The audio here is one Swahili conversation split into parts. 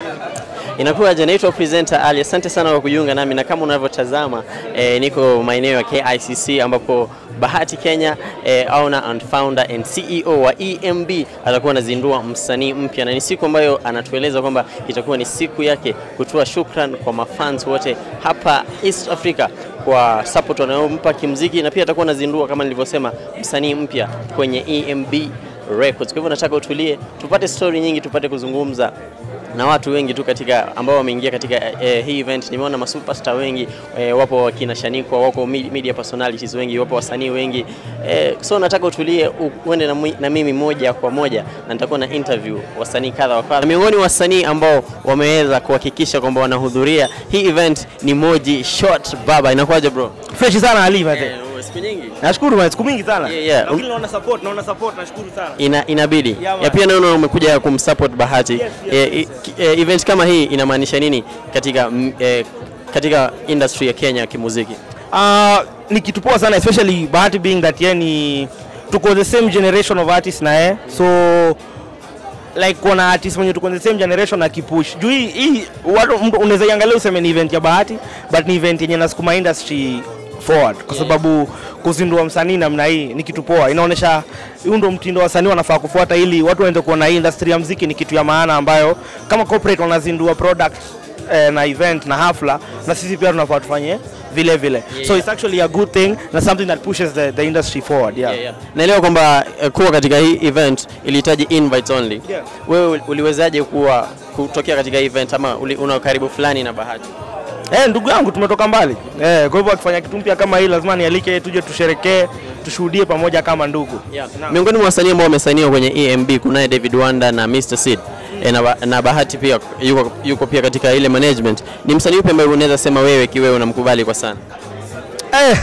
Inakuwaje? Naitwa presenter Ali. Asante sana kwa kujiunga nami, na kama unavyotazama eh, niko maeneo ya KICC ambapo Bahati Kenya eh, owner and founder and CEO wa EMB atakuwa anazindua msanii mpya, na ni siku ambayo anatueleza kwamba itakuwa ni siku yake kutoa shukran kwa mafans wote hapa East Africa kwa support wanayompa kimziki, na pia atakuwa anazindua kama nilivyosema msanii mpya kwenye EMB Records. Kwa hivyo nataka utulie, tupate story nyingi, tupate kuzungumza na watu wengi tu katika ambao wameingia katika eh, hii event. Nimeona masuperstar wengi eh, wapo wakina Shanikwa, wako mi- media personalities wengi, wapo wasanii wengi eh, so nataka utulie u- uende na, mwi- na mimi moja kwa moja na nitakuwa na interview wasanii kadha wa kadha. Miongoni mwa wasanii ambao wameweza kuhakikisha kwamba wanahudhuria hii event ni Moji Short Baba. Inakuwaje bro? Fresh sana Ali mzee. Eh, siku nyingi Nashukuru man, siku mingi sana. Yeah, yeah. Lakini naona support, naona support, nashukuru sana. ina, inabidi Yeah, man. ya pia naona umekuja kumsupport Bahati Yes, yes, Eh, i- ki- eh, event kama hii inamaanisha nini katika mm, eh, katika industry ya Kenya ya kimuziki? Uh, ni kitu poa sana especially Bahati being that yeye ni tuko the same generation of artists na yeye. So like kuna artist mwenye tuko the same generation akipush. Juu hii hii watu mtu unaweza iangalia useme ni event ya Bahati but ni event yenye nasukuma industry forward kwa sababu kuzindua msanii namna hii ni kitu poa, inaonyesha huu ndo mtindo wasanii wanafaa kufuata ili watu waende kuona hii industry ya mziki ni kitu ya maana ambayo kama corporate wanazindua product eh, na event na hafla na sisi pia tunafaa tufanye vile vile Yeah, so yeah. it's actually a good thing na something that pushes the, the industry forward yeah. Yeah, yeah. Naelewa kwamba eh, kuwa katika hii event ilihitaji invite only. Yeah. Wewe uliwezaje kuwa kutokea katika hii event ama uli, una ukaribu fulani na Bahati? Eh, ndugu yangu tumetoka mbali eh, kwa hivyo akifanya kitu mpya kama hii lazima nialike tuje tusherekee tushuhudie pamoja kama ndugu Naam. Miongoni mwa wasanii ambao wamesainiwa kwenye EMB kunaye David Wanda na Mr Seed. E, na, Ba- na Bahati pia yuko, yuko pia katika ile management. Ni msanii upi ambaye unaweza sema wewe kiwewe unamkubali kwa sana? Eh,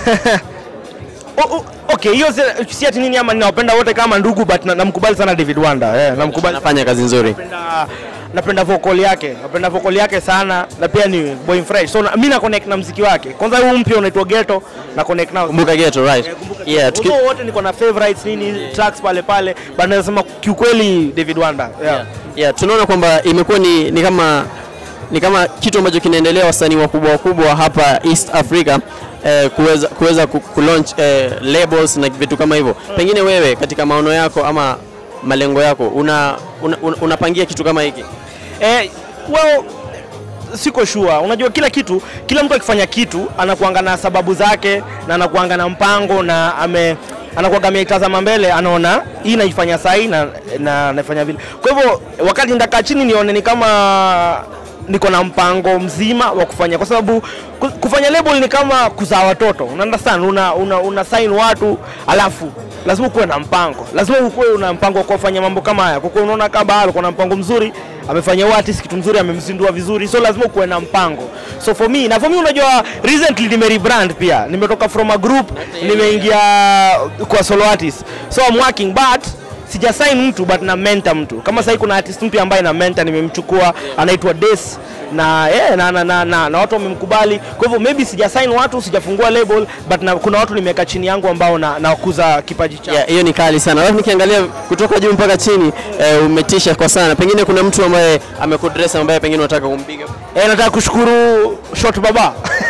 o- o- okay hiyo si- si ati nini ama ninawapenda wote kama ndugu but na- namkubali sana David Wanda eh, namkubali Anafanya kazi nzuri. napenda napenda vocal yake napenda vocal yake sana na pia ni boy fresh so na, mimi na connect na mziki wake kwanza huu mpya unaitwa Ghetto na connect nao Kumbuka Ghetto, right? Yeah, tuki, Although wote niko na favorites nini tracks pale pale but nasema kiukweli David Wanda yeah. yeah, yeah, tunaona kwamba imekuwa ni, ni kama ni kama kitu ambacho kinaendelea wasanii wakubwa wakubwa hapa East Africa eh, kuweza kuweza ku, ku launch eh, labels na vitu kama hivyo. Pengine wewe katika maono yako ama malengo yako una, una, una, unapangia kitu kama hiki? Eh, well siko sure. Unajua kila kitu, kila mtu akifanya kitu anakuanga na sababu zake na anakuanga na mpango na ame anakuwaga ameitazama mbele, anaona hii naifanya sahi na, na naifanya vile. Kwa hivyo wakati nitakaa chini nione ni kama niko na mpango mzima wa kufanya, kwa sababu ku- kufanya label ni kama kuzaa watoto, una understand? Una, una, una sign watu alafu lazima ukuwe na mpango, lazima ukuwe una mpango wa kufanya mambo kama haya. Kwa kuwa unaona kama alikuwa na mpango mzuri, amefanya huyu artist kitu mzuri, amemzindua vizuri, so lazima ukuwe na mpango. So for me, na for me, unajua recently nime rebrand pia, nimetoka from a group nimeingia kwa solo artist, so I'm working but sija sign mtu but na mentor mtu. Kama sasa kuna artist mpya ambaye na mentor nimemchukua, anaitwa Des na, yeah, na, na, na, na, na watu wamemkubali. Kwa hivyo maybe sija sign watu, sijafungua label but na, kuna watu nimeweka chini yangu ambao na nakuza kipaji chao. Yeah, hiyo ni kali sana. Alafu nikiangalia kutoka juu mpaka chini eh, umetisha kwa sana. Pengine kuna mtu ambaye amekudress ambaye pengine unataka kumpiga. Eh, nataka kushukuru Shot Baba.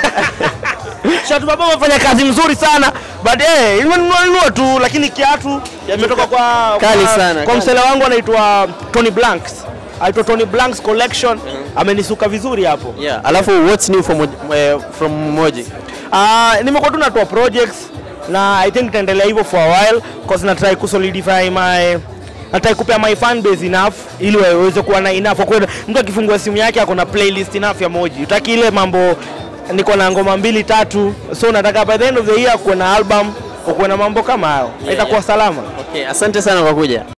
Shot Baba wamefanya kazi mzuri sana but eh, imenunua tu lakini kiatu imetoka kwa Kali kwa, sana, kwa kali. msela wangu anaitwa Tony Blanks. Aitwa Tony Blanks Collection. Amenisuka vizuri hapo. Yeah. Alafu what's new from, Moj- eh, from Moji? Ah, nimekuwa tu natoa projects na I think itaendelea hivyo for a while cause na try kusolidify my nataka kupea my fan base enough ili waweze kuwa na enough kwa kweli mtu akifungua simu yake ako na playlist enough ya Moji utaki ile mambo niko na ngoma mbili tatu so nataka by the end of the year kuwe na album kuwe na mambo kama hayo itakuwa yeah. salama Okay, asante sana kwa kuja.